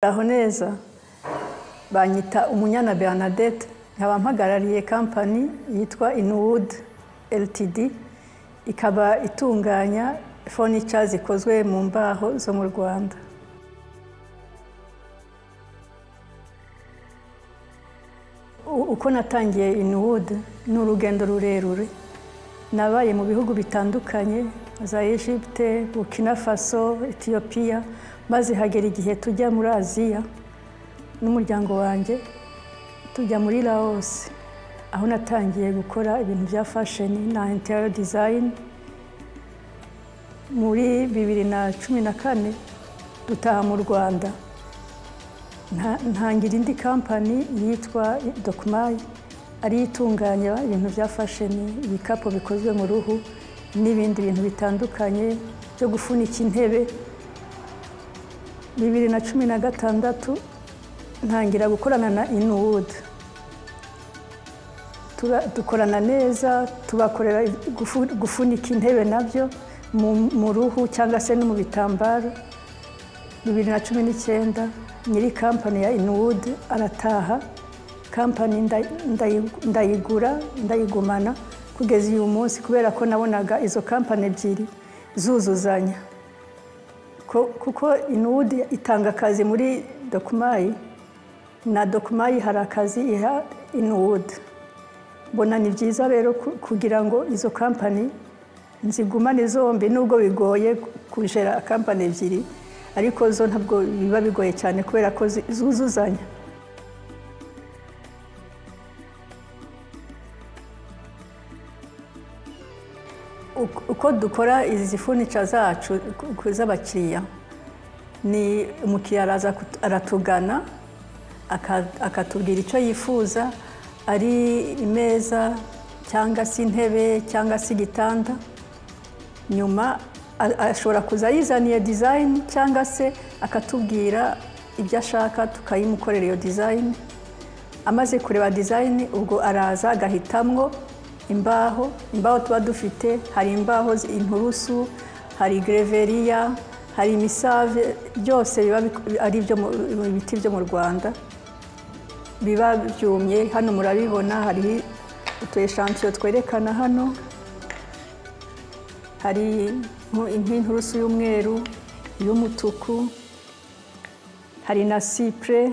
aho neza banyita umunyana bernadette nkaba mpagarariye kampani yitwa inuwood ltd ikaba itunganya fonica zikozwe mu mbaho zo mu rwanda U- uko natangiye inuwood ni urugendo rurerure nabaye mu bihugu bitandukanye za egypte burkina faso etiyopiya maze hagera igihe tujya muri aziya n'umuryango wanjye tujya muri laos aho natangiye gukora ibintu bya fashoni na interior design muri bibiri na cumi na kane dutaha mu rwanda nta- ntangira indi kampani yitwa dokumayi ariyo itunganya ibintu bya fashoni ibikapu bikozwe mu ruhu n'ibindi bintu bitandukanye byo gufunika intebe bibiri na cumi na gatandatu ntangira gukorana na inuwudu dukorana neza tubakorera gufu- gufunika intebe nabyo mu- mu ruhu cyangwa se no mu bitambaro bibiri na cumi n'icyenda nyiri kampani ya inuwudu arataha kampani nda- ndayi- ndayigura ndayigumana kugeza uyu munsi kubera ko nabonaga izo kampani ebyiri zuzuzanya Ko- kuko inuwudi itanga akazi muri dokumayi na dokumayi hari akazi iha inuwudi mbona ni byiza rero ku- kugira ngo izo kampani nzigumane zombi nubwo bigoye kujera kampani ebyiri ariko zo ntabwo biba bigoye cyane kubera ko zi- zuzuzanya Uko- uko dukora izi funica zacu ku- ku- z'abakiriya ni umukiriya araza kut- aratugana aka- akatubwira icyo yifuza ari imeza cyangwa se intebe cyangwa se igitanda nyuma a- ashobora kuza yizaniye dizayini cyangwa se akatubwira ibyo ashaka tukayimukorera iyo dizayini amaze kureba dizayini ubwo araza agahitamwo imbaho imbaho tuba dufite hari imbaho zi- inturusu hari gereveriya hari imisave byose biba bik- ari ibyo mu- ibiti byo mu rwanda biba byumye hano murabibona hari utu eshantiyo twerekana hano hari nku- nk'inturusu y'umweru iy'umutuku hari na sipure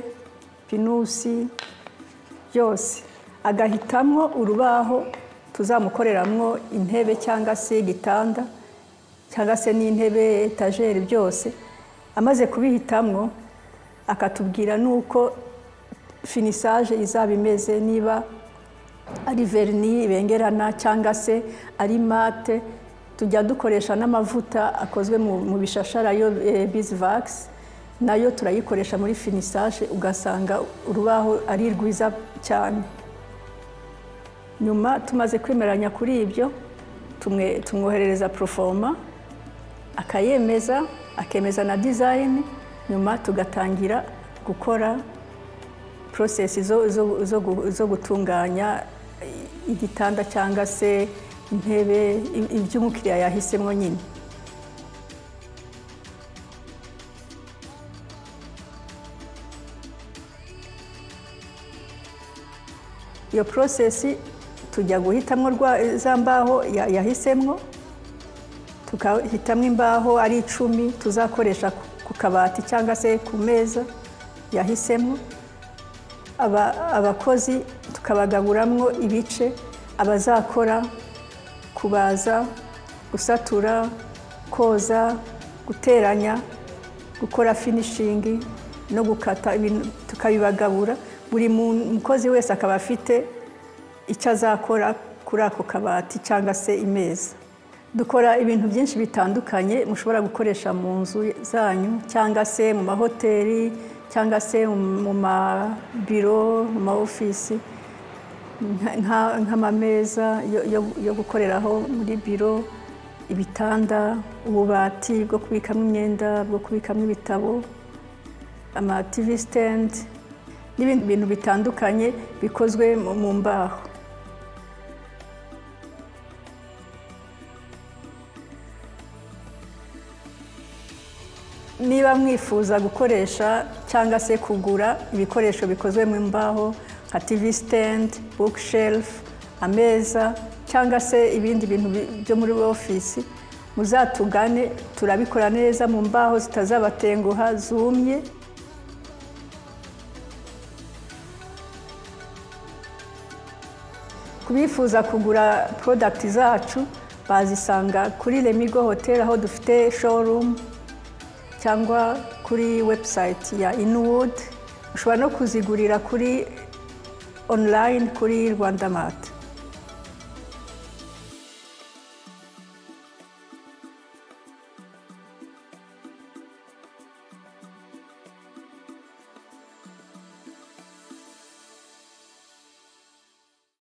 pinusi byose agahitamwo urubaho tuzamukoreramwo intebe cyangwa se igitanda cyangwa se n'intebe etajeri byose amaze kubihitamwo akatubwira n'uko finisaje izaba imeze niba ari verni bengerana cyangwa se ari mate tujya dukoresha n'amavuta akozwe mu mu bishashara yo bizivagisi nayo turayikoresha muri finisage ugasanga urubaho ari rwiza cyane nyuma tumaze kwemeranya kuri ibyo tumwe- tumwoherereza porofoma akayemeza akemeza na dizayini nyuma tugatangira gukora porosesi zo, zo, zo, gu- zo gutunganya i- igitanda cyangwa se intebe i- ibyo umukiriya yahisemo nyine iyo porosesi tujya guhitamo rwa- za mbaho ya- yahisemwo tukahitamo imbaho ari icumi tuzakoresha ku- ku kabati cyangwa se ku meza yahisemo aba- abakozi tukabagaburamwo ibice abazakora kubaza gusatura koza guteranya gukora finishingi no gukata ibintu tukabibagabura buri mu- mukozi wese akaba afite icyo azakora kuri ako kabati cyangwa se imeza dukora ibintu byinshi bitandukanye mushobora gukoresha mu nzu zanyu cyangwa se mu mahoteli cyangwa se mu mabiro mu ma ofisi nka- nka- nk'amameza yo- yo- yo gukoreraho muri biro ibitanda ububati bwo kubikamo imyenda bwo kubikamo ibitabo ama TV stand n'ibindi bintu bitandukanye bikozwe mu mu mbaho niba niba mwifuza gukoresha cyangwa se kugura ibikoresho bikozwe mu mbaho nka tivi sitendi bukisherufu ameza cyangwa se ibindi bintu bi- byo muri ofisi muzatugane turabikora neza mu mbaho zitazabatenguha zumye ku bifuza kugura porodagiti zacu bazisanga kuri remigo hoteli aho dufite shorumu cyangwa kuri webusayiti ya inuwudu ushobora no kuzigurira kuri onurayini kuri rwanda mati